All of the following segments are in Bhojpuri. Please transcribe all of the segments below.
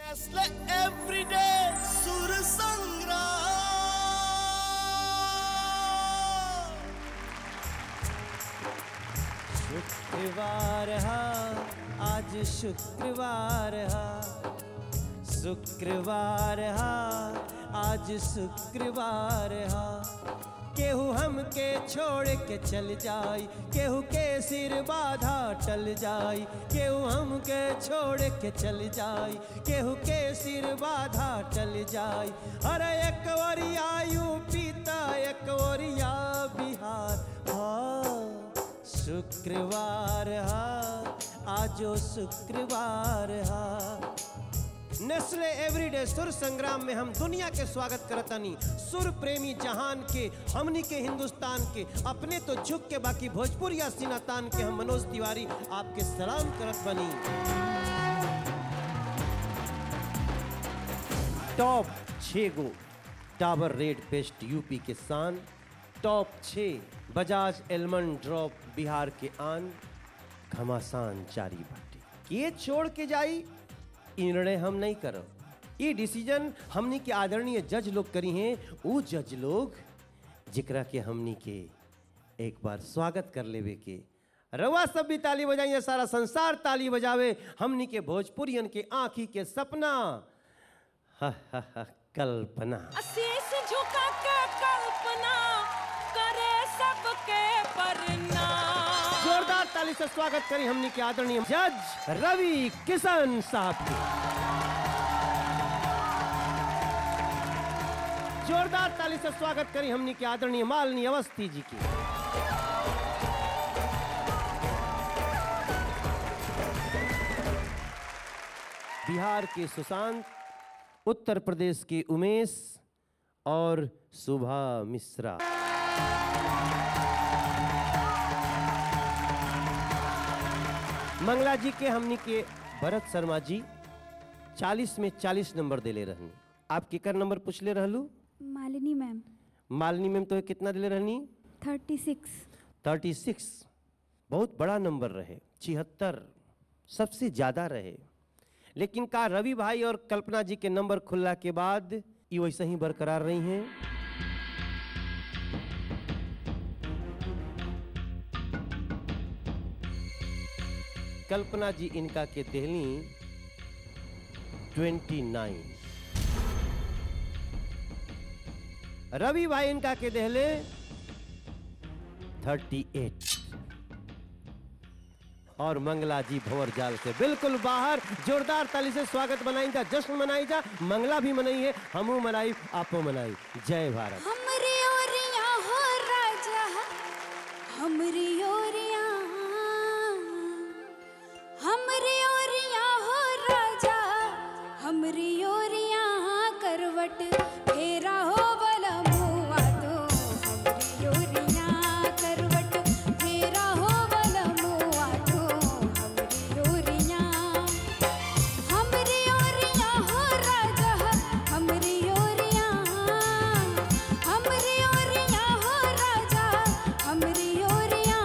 Nestle everyday सुर संग्राम शुक्रवार हा आज शुक्रवार हा शुक्रवार हा आज शुक्रवार हा केहू हमके छोड़ के चल जाई केहू के सिर बाधा टल जाई केहू हमके छोड़ के चल जाई केहू के सिर बाधा टल जाई अरे एक ओरिया यूपी त एक ओरिया बिहार हाँ शुक्रवार हा आजो शुक्रवार हा नेस्ले एवरीडे सुर संग्राम में हम दुनिया के स्वागत करतनी सुर प्रेमी जहान के हमनी के हिंदुस्तान के अपने तो झुक के बाकी भोजपुरिया सिनातान के हम मनोज तिवारी आपके सलाम करत बनी टॉप छः गो डाबर रेड पेस्ट यूपी के शान टॉप छः बजाज एलमंड ड्रॉप बिहार के आन घमासान जारी बाटे के छोड़ के जाई ई निर्णय हम नहीं करब ये डिसीजन हमनी के आदरणीय जज लोग करी हैं वो जज लोग जिकरा के हमनी के एक बार स्वागत कर लेवे के रवा सब भी ताली बजाइए सारा संसार ताली बजावे हमनी के भोजपुरियन के आंखी के सपना हा हा हा कल्पना शीश झुका के कल्पना करे सबके प्रणाम जोरदार ताली से स्वागत करी हमनी के आदरणीय जज रवि किशन साहब की जोरदार ताली से स्वागत करी हमनी के आदरणीय मालिनी अवस्थी जी की बिहार के सुशांत उत्तर प्रदेश के उमेश और सुभा मिश्रा मंगला जी के हमनी के भरत शर्मा जी 40 में 40 नंबर देले रहनी आप केकर नंबर पूछले रहलू मालिनी मैम मालिनी मैम तो कितना दिले रहनी थर्टी सिक्स 36 बहुत बड़ा नंबर रहे छिहत्तर सबसे ज़्यादा रहे लेकिन का रवि भाई और कल्पना जी के नंबर खुलला के बाद ये वैसे ही बरकरार रही हैं कल्पना जी इनका के देहली 29 रवि भाई इनका के देहले 38 और मंगला जी भंवर जाल से बिल्कुल बाहर जोरदार ताली से स्वागत बनाई जा जश्न मनाई जा मंगला भी मनाई है हमू मनाई आपो मनाई जय भारत हमरी ओरिया हो राजा हमरी ओरिया हमरी ओरिया हो राजा हमरी ओरिया करवट फेरा हो बला मुआ तो हमरी ओरिया करवट फेरा हो बला मुआ तो हमरी ओरिया हमरी ओरिया हो राजा हमरी ओरिया हमरी ओरिया हो राजा हमरी ओरिया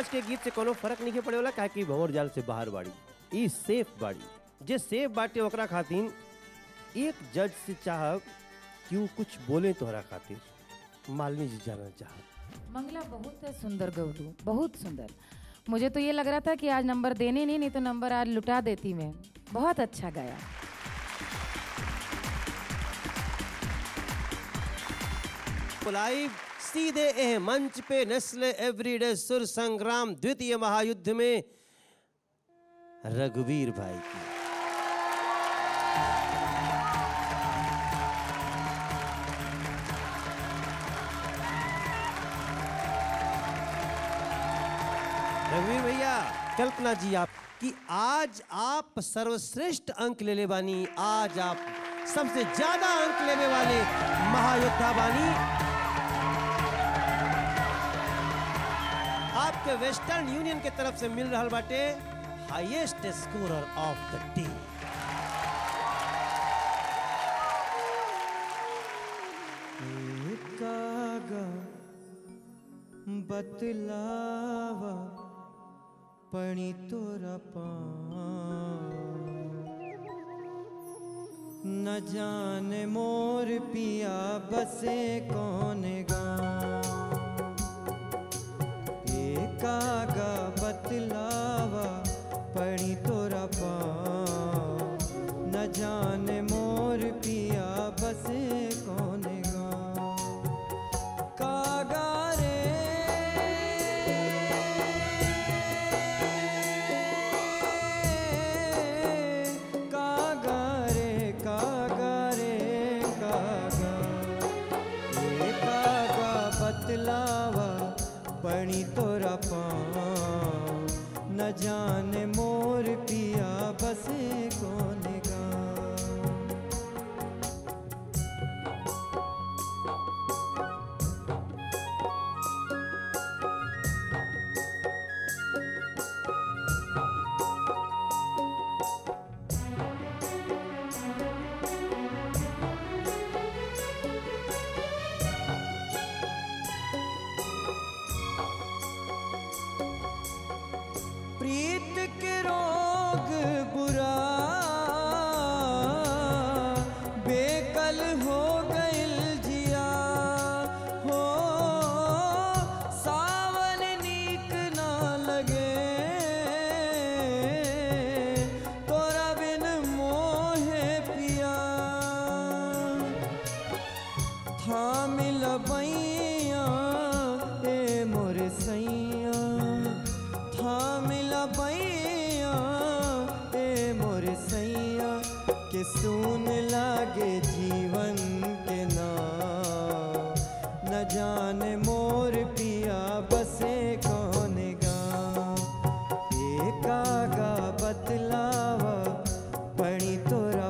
आज के गीत से कोनो फर्क नहीं पड़े वाला काहे कि भंवर जाल से बाहर बाड़ी ई सेफ बाड़ी जे सेफ बाटे ओकरा खातिर एक जज से चाहब कि वो कुछ बोले तोहरा खातिर मालिनी जी जाना चाहब मंगला बहुत सुंदर गवलू बहुत सुंदर मुझे तो ये लग रहा था कि आज नंबर देने नहीं नहीं तो नंबर आज लुटा देती मैं बहुत अच्छा गाया लाइव सीधे एह मंच पे नेस्ले एवरीडे सुर संग्राम द्वितीय महायुद्ध में रघुवीर भाई की रघुवीर भैया कल्पना जी आप कि आज आप सर्वश्रेष्ठ अंक ले ले बानी आज आप सबसे ज्यादा अंक लेने वाले महायोद्धा बानी आपके वेस्टर्न यूनियन के तरफ से मिल रहा बाटे highest scorer of the day कागा बतलावा पणी तोरा न जाने मोर पिया बसे कौन गाँव ए कागा बतलावा पड़ी तोरा पाँव न जाने मोर पिया बसे कौन गाँव कागा रे कागा रे कागा रे कागा ए कागा बतलावा पड़ी तोरा पाँव न जाने मोर पिया बसे कौन गाँव प्रीत के रोग बुरा बेकल हो गइल जिया हो सावन नीक ना लगे तोरा बिन मोहे पिया थामिल बैया ए मोर सैया थामिल बैया ए मोर सैया के सुन लागे जीवन के नाम न जाने मोर पिया बसे कौन गाँव ए कागा बतलावा पड़ी तोरा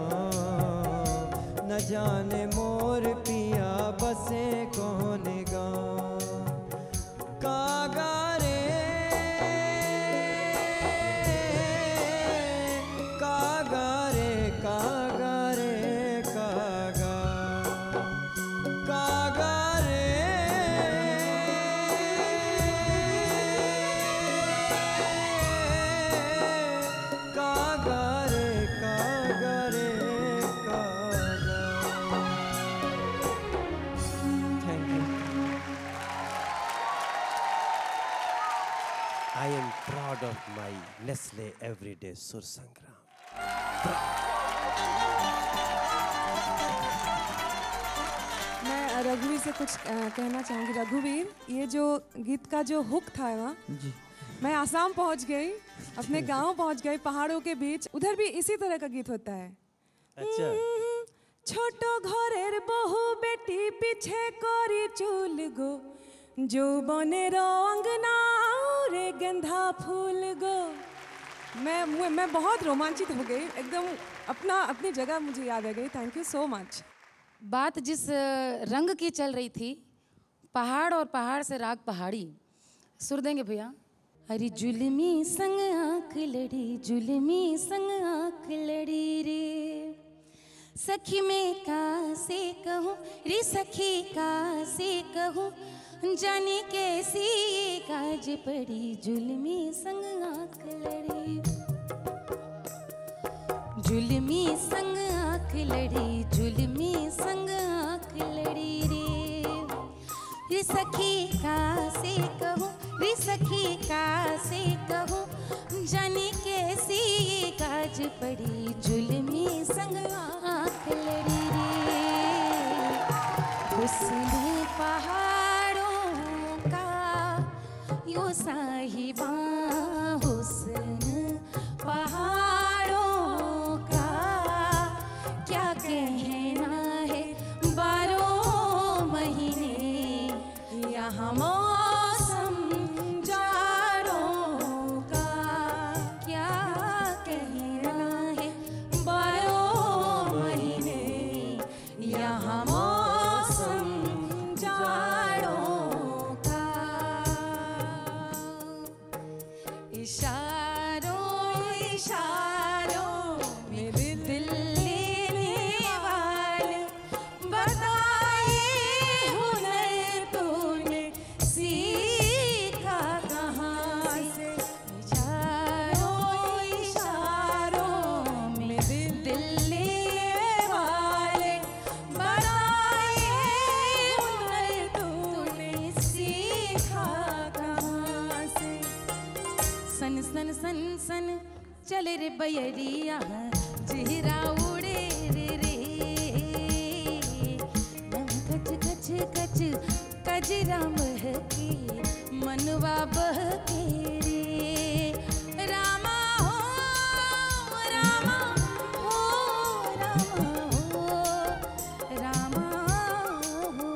पाँव न जाने मोर पिया बसे कौन गाँव कागा रे कागा रे कागा रे कागा कागा रे कागा रे कागा रे कागा thank you I am proud of my Nestle everyday Sur Sangram मैं रघुवीर से कुछ अ, कहना चाहूँगी रघुवीर ये जो गीत का जो हुक था ना जी मैं आसाम पहुँच गई अपने गांव पहुँच गई पहाड़ों के बीच उधर भी इसी तरह का गीत होता है अच्छा ছোট ঘরের বহু বেটি পিছে করি চুল গো যৌবনের অঙ্গনা রে गेंदा फूल गो मैं मैं मैं बहुत रोमांचित हो गई एकदम अपना अपनी जगह मुझे याद आ गई थैंक यू सो मच बात जिस अ, रंग की चल रही थी पहाड़ और पहाड़ से राग पहाड़ी सुर देंगे भैया अरे जुलमी संग आंख लड़ी जुलमी संग आंख लड़ी रे सखी में का से कहूँ रे सखी का से कहूँ जाने कैसी ये काज पड़ी जुल्मी संग आंख लड़ी जुल्मी संग आंख लड़ी जुल्मी संग आंख लड़ी रे रे सखी का से कहूँ रे सखी का से कहूँ जाने कैसी ये काज पड़ी जुल्मी संग आंख लड़ी रे हुस्न पहाड़ों का यो साहिबा हुस्न पहाड़ों का क्या कहना है बारह महीने यहाँ मौसम जाड़ों का क्या कहना है बारह महीने यहाँ मौसम जाड़ों का इशारों इशारों में दिल लेने वाले बताए हुनर तूने सीखा कहाँ से इशारों इशारों में दिल लेने वाले बताए हुनर तूने सीखा कहाँ से सन सन सन सन चले रे बैरिया जिहरा उड़े रे रे कच कच कच कजरा महके मनवा बहके रे रामा हो रामा हो रामा हो रामा हो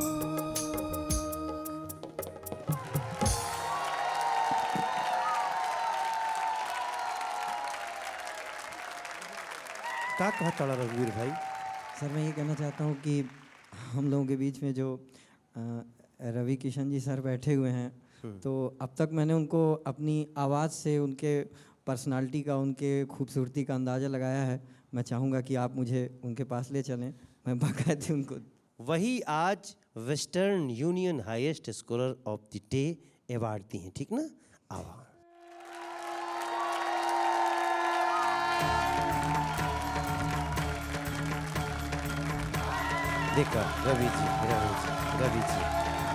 का कहा तड़ा रघुवीर भाई सर मैं ये कहना चाहता हूँ कि हम लोगों के बीच में जो अ, रवि किशन जी सर बैठे हुए हैं तो अब तक मैंने उनको अपनी आवाज़ से उनके पर्सनालिटी का उनके खूबसूरती का अंदाज़ा लगाया है मैं चाहूँगा कि आप मुझे उनके पास ले चलें मैं बाकायदे उनको वही आज Western Union highest scorer of the day award दी हैं ठीक ना आवा देखा रवि जी रवि जी रवि जी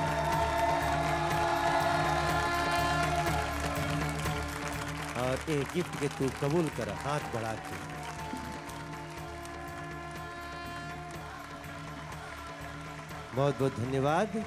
और ये गिफ्ट के तू कबूल कर हाथ बढ़ा के बहुत बहुत धन्यवाद